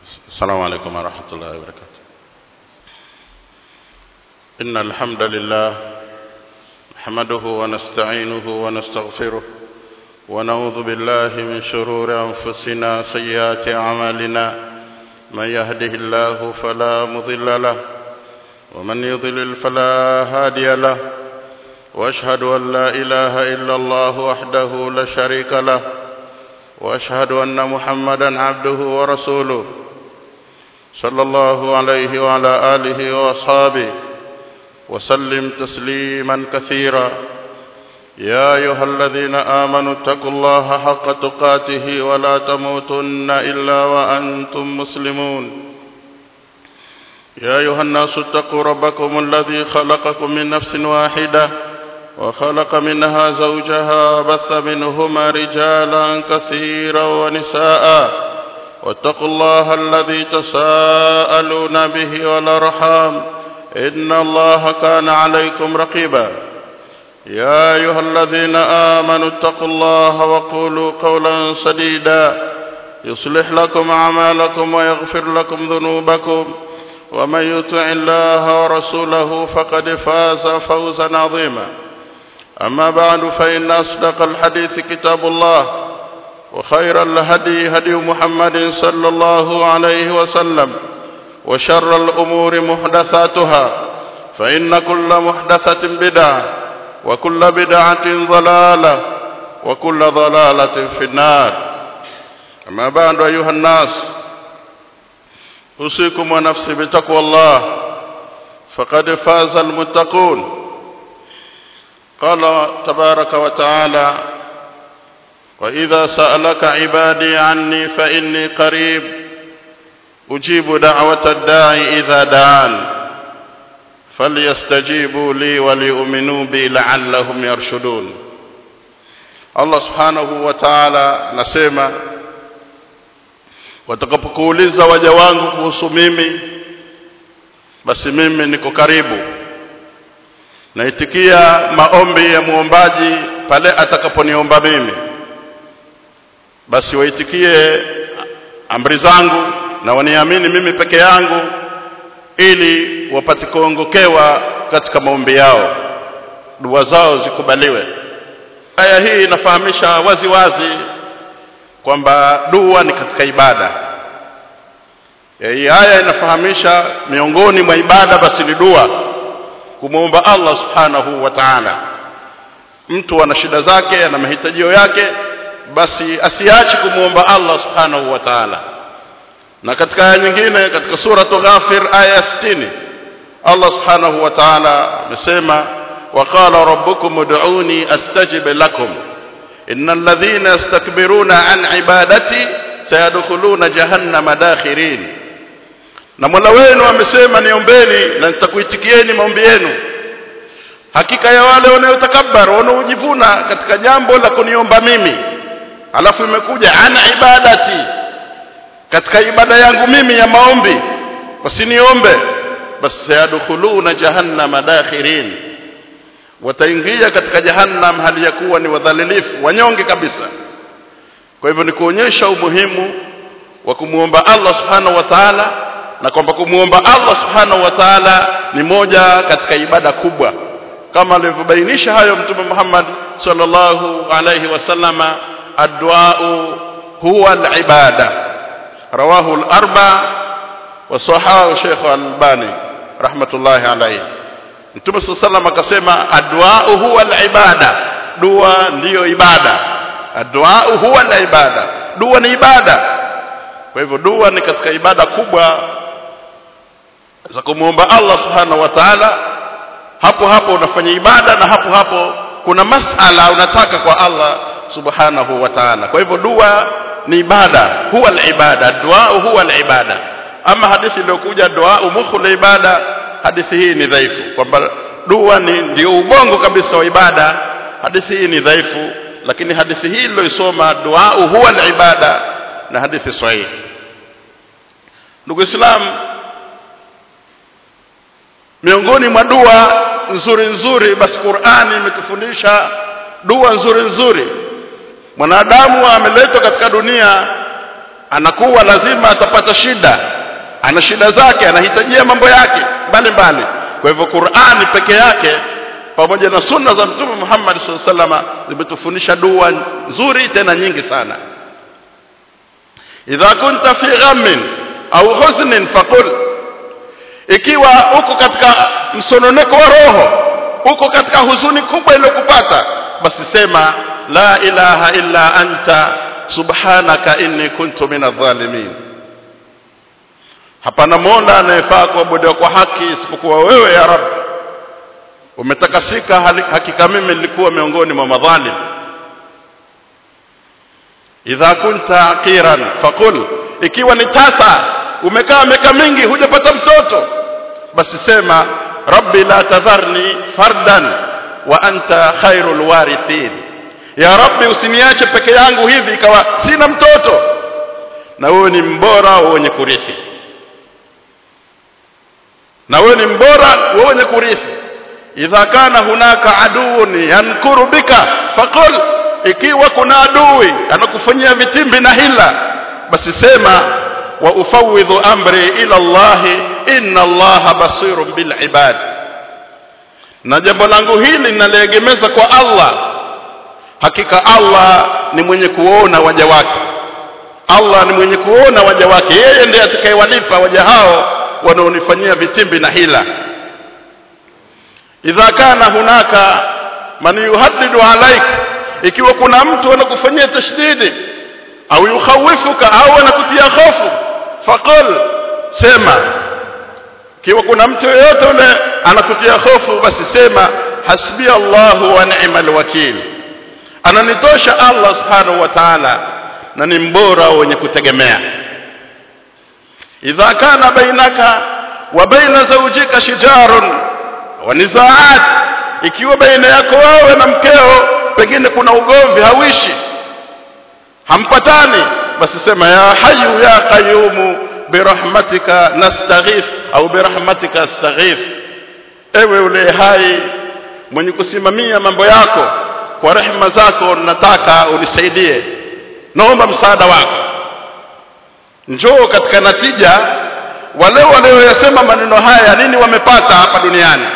السلام عليكم ورحمة الله وبركاته إن الحمد لله نحمده ونستعينه ونستغفره ونعوذ بالله من شرور أنفسنا سيئات أعمالنا من يهده الله فلا مضل له ومن يضلل فلا هادي له واشهد ان لا اله الا الله وحده لا شريك له واشهد ان محمدا عبده ورسوله صلى الله عليه وعلى اله واصحابه وسلم تسليما كثيرا يا ايها الذين امنوا اتقوا الله حق تقاته ولا تموتن الا وانتم مسلمون يا ايها الناس اتقوا ربكم الذي خلقكم من نفس واحده وخلق منها زوجها بث منهما رجالا كثيرا ونساء واتقوا الله الذي تساءلون به والارحام ان الله كان عليكم رقيبا يا ايها الذين امنوا اتقوا الله وقولوا قولا سديدا يصلح لكم اعمالكم ويغفر لكم ذنوبكم ومن يطع الله ورسوله فقد فاز فوزا عظيما أما بعد فإن أصدق الحديث كتاب الله وخير الهدي هدي محمد صلى الله عليه وسلم وشر الأمور محدثاتها فإن كل محدثة بدعة وكل بدعة ضلالة وكل ضلالة في النار أما بعد أيها الناس أوصيكم ونفسي بتقوى الله فقد فاز المتقون قال تبارك وتعالى وإذا سألك عبادي عني فإني قريب أجيب دعوة الداعي إذا دعان فليستجيبوا لي وليؤمنوا بي لعلهم يرشدون Allah subhanahu wa ta'ala nasema watakapokuuliza waja wangu kuhusu mimi basi mimi niko karibu naitikia maombi ya muombaji pale atakaponiomba mimi basi waitikie amri zangu na waniamini mimi peke yangu ili wapate kuongokewa katika maombi yao dua zao zikubaliwe aya hii inafahamisha wazi wazi kwamba dua ni katika ibada hii aya inafahamisha miongoni mwa ibada basi ni dua kumwomba Allah subhanahu wa ta'ala mtu ana shida zake ana mahitajio yake basi asiache kumwomba Allah subhanahu wa ta'ala na katika aya nyingine katika suratu ghafir aya 60 Allah subhanahu wa ta'ala amesema وقال ربكم ادعوني استجب لكم ان الذين يستكبرون عن عبادتي سيدخلون جهنم داخرين na Mola wenu amesema niombeni na nitakuitikieni maombi yenu hakika ya wale wanaotakabbar wanaojivuna katika jambo la kuniomba mimi alafu imekuja ana ibadati katika ibada yangu mimi ya maombi wasiniombe basi sayadkhuluna jahannama dakhirin wataingia katika jahannam hali ya kuwa ni wadhalilifu wanyonge kabisa kwa hivyo ni kuonyesha umuhimu wa kumuomba Allah subhanahu wa ta'ala na kwamba kumuomba Allah subhanahu wa ta'ala ni moja katika ibada kubwa kama alivyobainisha hayo mtume Muhammad sallallahu alayhi wasallama addu'a huwa al-ibada rawahu al-arba wa sahahu Sheikh Al-Albani rahmatullahi alayhi Mtume sallallahu akasema addu'a huwa al-ibada dua ndiyo ibada addu'a huwa al-ibada dua ni ibada kwa hivyo dua ni katika ibada kubwa za kumwomba Allah subhanahu wa ta'ala hapo hapo unafanya ibada na hapo hapo kuna masala unataka kwa Allah subhanahu wa ta'ala kwa hivyo dua ni ibada huwa al-ibada dua huwa al-ibada ama hadithi iliyokuja dua mukhul ibada hadithi hii ni dhaifu kwamba dua ni ndio ubongo kabisa wa ibada hadithi hii ni dhaifu lakini hadithi hii iliyoisoma dua huwa al-ibada na hadithi sahihi ndugu islam miongoni mwa dua nzuri nzuri basi Qur'ani imetufundisha dua nzuri nzuri mwanadamu ameletwa katika dunia anakuwa lazima atapata shida ana shida zake anahitajia mambo yake mbalimbali kwa hivyo Qur'ani peke yake pamoja na sunna za mtume Muhammad sallallahu alaihi wasallam zimetufundisha dua nzuri tena nyingi sana idha kunta fi ghammin au huznin faqul ikiwa uko katika msononeko wa roho uko katika huzuni kubwa iliyokupata basi sema la ilaha illa anta subhanaka inni kuntu minadh-dhalimin hapana mola anayefaa kuabudiwa kwa haki isipokuwa wewe ya rab umetakasika hakika mimi nilikuwa miongoni mwa madhalim idha kunta aqiran faqul ikiwa ni tasa umekaa miaka mingi hujapata mtoto basi sema rabbi la tadharni fardan wa anta khairul warithin ya rabbi usiniache peke yangu hivi ikawa sina mtoto na wewe ni mbora wenye kurithi na wewe ni mbora wenye kurithi idha kana hunaka aduun yankuru bika faqul ikiwa kuna adui anakufanyia vitimbi na hila basi sema wa ufawidhu amri ila Allah inna Allah basirun bil ibad na jambo langu hili ninaliegemeza kwa Allah hakika Allah ni mwenye kuona waja wake Allah ni mwenye kuona waja wake yeye ndiye atakayewalipa waja hao wanaonifanyia vitimbi na hila idha kana hunaka man yuhaddidu alaik ikiwa kuna mtu anakufanyia tashdidi au yukhawifuka au anakutia hofu faqul sema ikiwa kuna mtu yeyote yule anakutia hofu basi sema hasbi Allahu wa ni'mal wakil ananitosha Allah subhanahu wa ta'ala na ni mbora wenye kutegemea idha kana bainaka wa baina zawjika shijarun wa nizaat ikiwa baina yako wewe na mkeo pengine kuna ugomvi hawishi hampatani basi sema ya hayyu ya qayyumu birahmatika nastaghith au birahmatika astaghith ewe ule hai mwenye kusimamia mambo yako kwa rehema zako nataka unisaidie naomba msaada wako njoo katika natija wale walioyasema maneno haya nini wamepata hapa duniani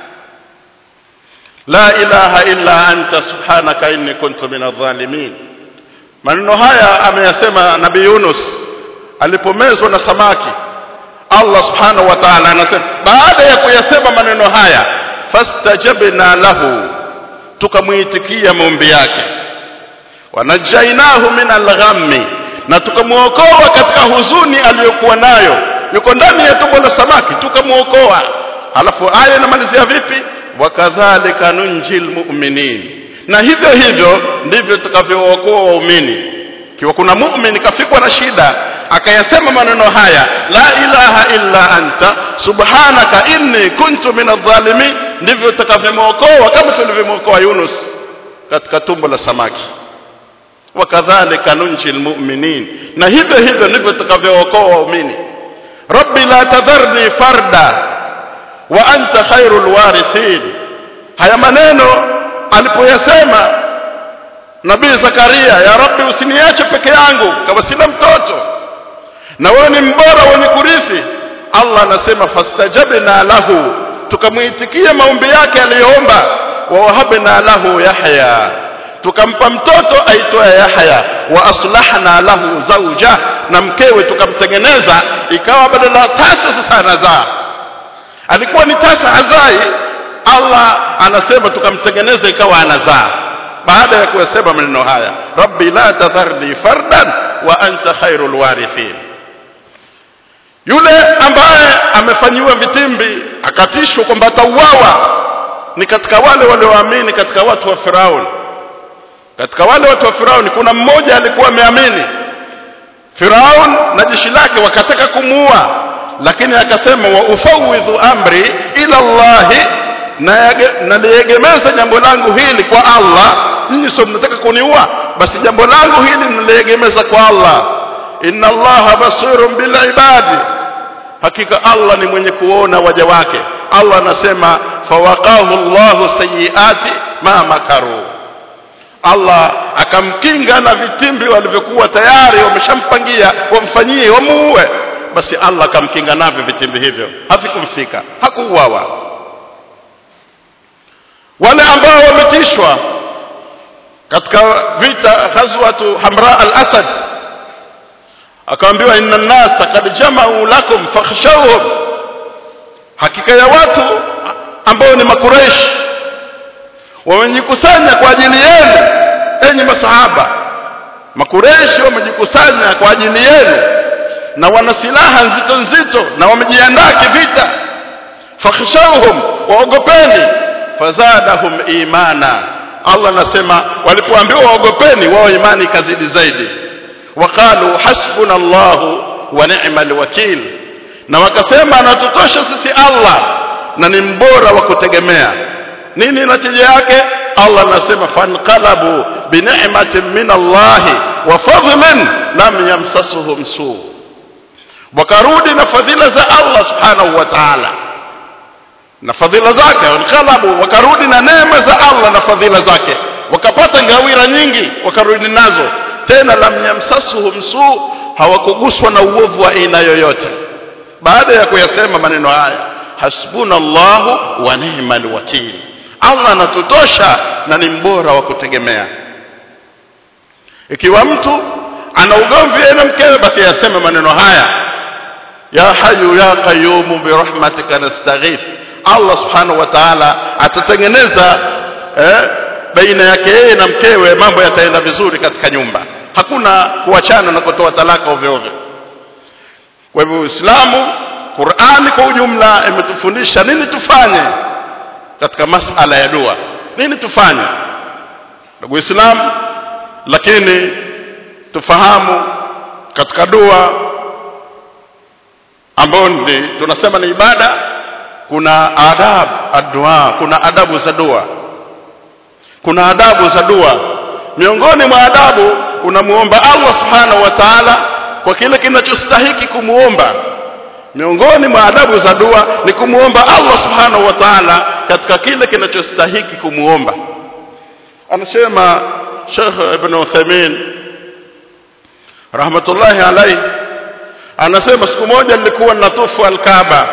la ilaha illa anta subhanaka inni kuntu minadh-dhalimin maneno haya ameyasema nabii Yunus alipomezwa na samaki Allah subhanahu wa ta'ala anasema baada ya kuyasema maneno haya fastajabna lahu tukamuitikia maombi yake wanajainahu min al-ghammi na tukamuokoa katika huzuni aliyokuwa nayo yuko ndani ya tumbo la samaki tukamuokoa alafu aya inamalizia vipi wakadhalika nunjil mu'minin na hivyo hivyo ndivyo tutakavyookoa waumini kiwa kuna mu'min kafikwa na shida akayasema maneno haya la ilaha illa anta subhanaka inni kuntu minadh-dhalimin ndivyo tutakavyomwokoa kama tulivyomwokoa Yunus katika tumbo la samaki wakadhalika nunjil mu'minin na hivyo hivyo ndivyo tutakavyookoa waumini rabbi la tadharni farda wa anta khairul warithin haya maneno alipoyasema nabii zakaria ya rabbi usiniache peke yangu kama sina mtoto na wewe ni mbora wenye kurithi allah anasema fastajabna lahu tukamuitikia maombi yake aliyoomba wa wahabna lahu yahya tukampa mtoto aitwaye yahya wa aslahna lahu zauja na mkewe tukamtengeneza ikawa badala tasa sasa anazaa alikuwa ni tasa hazai Allah anasema tukamtengeneza ikawa anazaa baada ya kuyasema maneno haya rabbi la tadharni fardan wa anta khairul warithin yule ambaye amefanyiwa vitimbi akatishwa kwamba atauawa ni katika wale walioamini katika watu wa Firauni katika wale watu wa Firauni kuna mmoja alikuwa ameamini Firaun na jeshi lake wakataka kumuua lakini akasema wa ufawidhu amri ila Allah na naliegemeza jambo langu hili kwa Allah nyinyi sio mnataka kuniua basi jambo langu hili naliegemeza kwa Allah inna Allah basirun bil ibadi hakika Allah ni mwenye kuona waja wake Allah anasema fawaqahu Allahu sayiati ma makaru Allah akamkinga na vitimbi walivyokuwa tayari wameshampangia wamfanyie wamuue basi Allah akamkinga navyo vitimbi hivyo havikumfika hakuuawa wale ambao wametishwa katika vita ghazwatu hamra al-asad akaambiwa inna an-nasa qad jama'u lakum fakhshawhum hakika ya watu ambao ni makureishi wamejikusanya kwa ajili yenu enyi masahaba makureishi wamejikusanya kwa ajili yenu na wana silaha nzito nzito na wamejiandaa kivita fakhshawhum waogopeni fazadahum imana Allah anasema walipoambiwa waogopeni wao imani ikazidi zaidi waqalu hasbuna Allahu wa ni'mal wakil na wakasema anatutosha sisi Allah na ni mbora wa kutegemea nini natija yake Allah anasema fanqalabu bi ni'matin min Allah wa fadlin lam yamsasuhum su wakarudi na fadhila za Allah subhanahu wa ta'ala na fadhila zake wanqalabu wakarudi na neema za Allah na fadhila zake wakapata ngawira nyingi wakarudi nazo tena lam yamsasuhum su hawakuguswa na uovu wa aina yoyote baada ya kuyasema maneno haya hasbunallahu wa ni'mal wakil Allah anatutosha na ni mbora wa kutegemea ikiwa mtu ana ugomvi na mkewe basi yaseme maneno haya ya hayu ya qayyum bi rahmatika nastaghith Allah subhanahu wa ta'ala atatengeneza eh, baina yake yeye na mkewe mambo yataenda vizuri katika nyumba hakuna kuachana na kutoa talaka ovyo ovyo kwa hivyo Uislamu Qur'ani kwa ujumla imetufundisha nini tufanye katika masala ya dua nini tufanye ndugu Uislamu lakini tufahamu katika dua ambayo ni tunasema ni ibada kuna adab adua kuna adabu za dua kuna adabu za dua miongoni mwa adabu unamuomba Allah subhanahu wa ta'ala kwa kile kinachostahiki kumuomba miongoni mwa adabu za dua ni kumuomba Allah subhanahu wa ta'ala katika kile kinachostahiki kumuomba anasema Sheikh Ibn Uthaymeen rahmatullahi alayhi anasema siku moja nilikuwa natufu al-Kaaba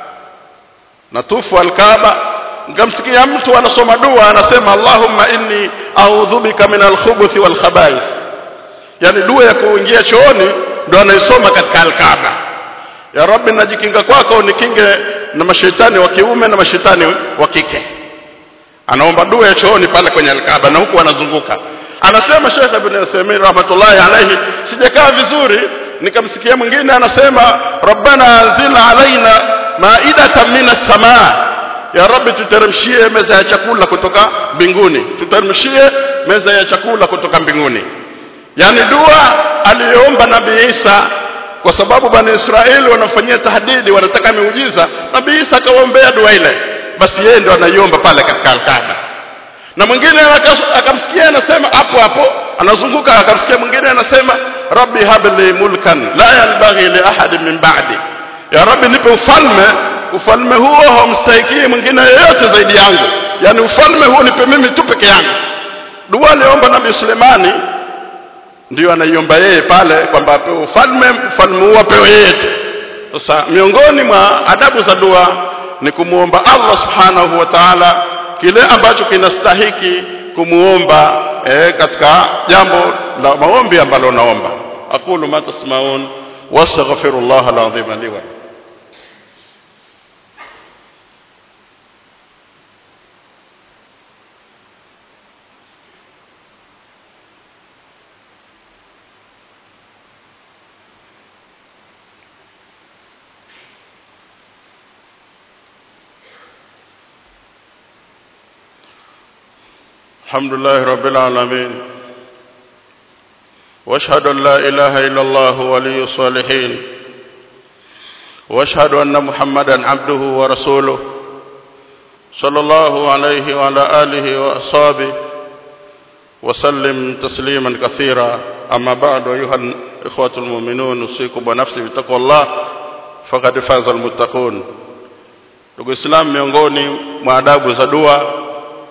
natufu al-Kaaba nikamsikia mtu anasoma dua anasema Allahumma inni a'udhu bika min al-khubuthi wal khaba'ith yani dua ya kuingia chooni ndo anaisoma katika al-Kaaba ya rabbi najikinga kwako nikinge na mashetani wa kiume na mashetani wa kike anaomba dua ya chooni pale kwenye al-Kaaba na huku anazunguka anasema Sheikh Ibn Uthaymeen rahmatullahi alayhi sijakaa vizuri nikamsikia mwingine anasema rabbana anzil alaina maidatan minas samaa ya rabbi tuteremshie meza ya chakula kutoka mbinguni tuteremshie meza ya chakula kutoka mbinguni yani dua aliyoomba nabii Isa kwa sababu bani Israeli wanafanyia tahdidi wanataka miujiza nabii Isa akawaombea dua ile basi yeye ndo anaiomba pale katika alkaba na mwingine akamsikia anasema hapo hapo anazunguka akamsikia mwingine anasema rabbi habli mulkan la yanbaghi li ahadin min ba'di ya rabbi nipe ufalme ufalme huo haumstahiki mwingine yeyote zaidi yangu yani ufalme huo nipe mimi tu peke yangu dua aliomba nabii Sulemani ndio anaiomba yeye pale kwamba apewe ufalme ufalme huo apewe yeye tu sasa miongoni mwa adabu za dua ni kumuomba Allah subhanahu wa ta'ala kile ambacho kinastahiki kumuomba eh, katika jambo la maombi ambalo naomba aqulu ma tasmaun wastaghfirullah alazim li wa الحمد لله رب العالمين واشهد ان لا اله الا الله ولي الصالحين واشهد ان محمدا عبده ورسوله صلى الله عليه وعلى اله واصحابه وسلم تسليما كثيرا اما بعد ايها الاخوه المؤمنون اوصيكم ونفسي بتقوى الله فقد فاز المتقون ndugu islam miongoni mwa adabu za dua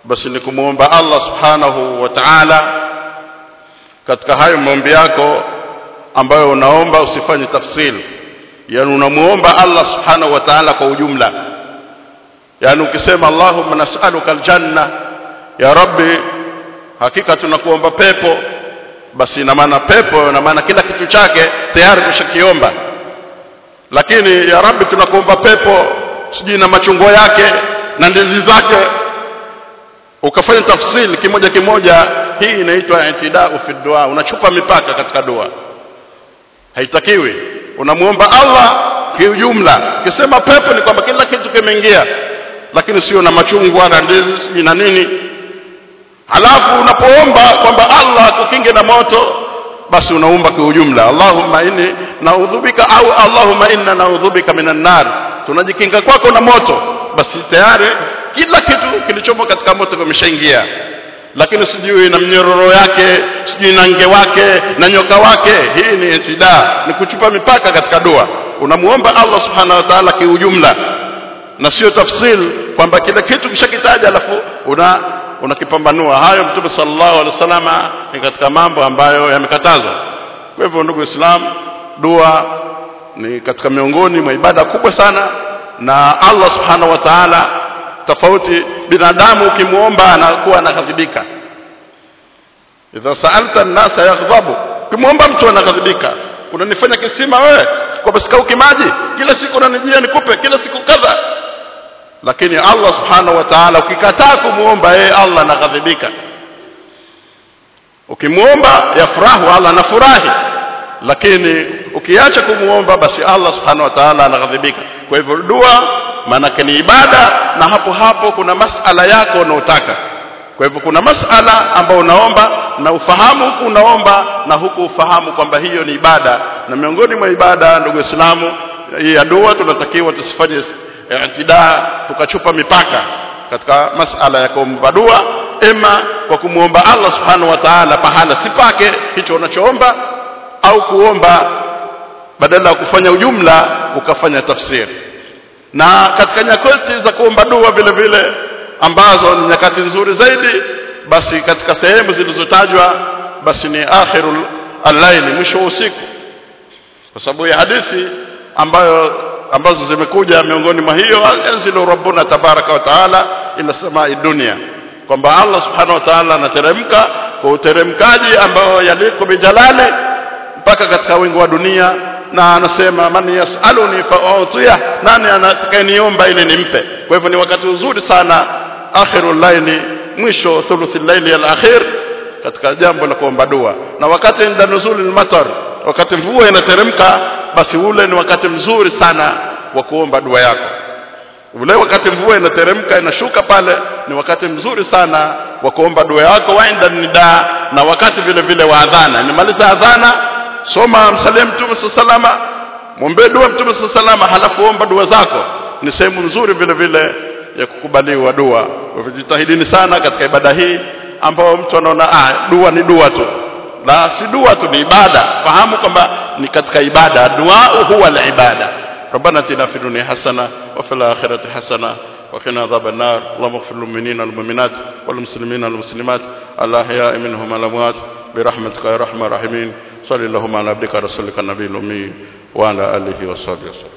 basi ni kumwomba Allah subhanahu wa ta'ala katika hayo maombi yako ambayo unaomba usifanye tafsiri yani unamuomba Allah subhanahu wa ta'ala kwa ujumla yani ukisema Allahumma nas'aluka aljanna ya rabbi hakika tunakuomba pepo basi ina maana pepo ina maana kila kitu chake tayari tushakiomba lakini ya rabbi tunakuomba pepo sijui na machungwa yake na ndizi zake ukafanya tafsiri kimoja kimoja hii inaitwa itidau fi dua unachupa mipaka katika dua haitakiwi unamuomba Allah kiujumla ukisema pepo ni kwamba kila kitu kimeingia lakini sio na machungwa na ndizi na nini halafu unapoomba kwamba Allah akukinge na moto basi unaomba kiujumla Allahumma inni naudhubika au Allahumma inna naudhubika minan nar tunajikinga kwako na moto basi tayari kila kitu kilichomo katika moto kimeshaingia lakini sijui na mnyororo yake sijui na nge wake na nyoka wake hii ni itida ni kuchupa mipaka katika dua unamuomba Allah subhanahu wa ta'ala kiujumla na sio tafsil kwamba kila kitu kishakitaja alafu una unakipambanua hayo mtume sallallahu alaihi wasallama ni katika mambo ambayo yamekatazwa kwa hivyo ndugu islam dua ni katika miongoni mwa ibada kubwa sana na Allah subhanahu wa ta'ala tofauti binadamu ukimuomba anakuwa anakadhibika idha sa'alta an-nasa yaghdhabu ukimwomba mtu anakadhibika unanifanya kisima wewe kwa basikauki maji kila siku unanijia nikupe kila siku kadha lakini Allah subhanahu wa ta'ala ukikataa kumuomba yeye Allah anakadhibika ukimuomba yafurahu Allah anafurahi lakini ukiacha kumuomba basi Allah subhanahu wa ta'ala anakadhibika kwa hivyo dua maanake ni ibada na hapo hapo kuna masala yako unaotaka kwa hivyo kuna masala ambayo unaomba na ufahamu huku unaomba na huku ufahamu kwamba hiyo ni ibada na miongoni mwa ibada ndugu Waislamu hii ya dua tunatakiwa tusifanye i'tidaa tukachupa mipaka katika masala ya kuomba dua ema kwa kumwomba Allah subhanahu wa ta'ala pahala si pake hicho unachoomba au kuomba badala ya kufanya ujumla ukafanya tafsiri na katika nyakati za kuomba dua vile vile ambazo ni nyakati nzuri zaidi basi katika sehemu zilizotajwa basi ni akhirul al-laili mwisho wa usiku kwa sababu ya hadithi ambayo ambazo zimekuja miongoni mwa hiyo yanzilu rabbuna tabaraka wa taala ila samai dunia kwamba Allah subhanahu wa ta'ala anateremka kwa uteremkaji ambao yaliku bijalali mpaka katika wingu wa dunia na anasema man yasaluni fa'utiya nani atakayeniomba ili nimpe kwa hivyo ni wakati mzuri sana akhirul laili mwisho thuluthil laili al-akhir katika jambo la kuomba dua na wakati inda nuzulil matar wakati mvua inateremka basi ule ni wakati mzuri sana wa kuomba dua yako ule wakati mvua inateremka inashuka pale ni wakati mzuri sana wa kuomba dua yako wainda nida na wakati vile vile wa adhana nimaliza adhana soma msalie mtume salama muombe dua mtume salama halafu omba dua zako ni sehemu nzuri vile vile ya kukubaliwa dua kwa hivyo jitahidini sana katika ibada hii ambao mtu anaona ah dua ni dua tu la si dua tu ni ibada fahamu kwamba ni katika ibada dua huwa al-ibada ربنا اتنا في الدنيا حسنه وفي الاخره حسنه وقنا عذاب النار اللهم اغفر للمؤمنين والمؤمنات والمسلمين والمسلمات الاحياء منهم الاموات برحمتك يا ارحم الراحمين صل اللهم على عبدك رسولك النبي الامي وعلى اله وصحبه وسلم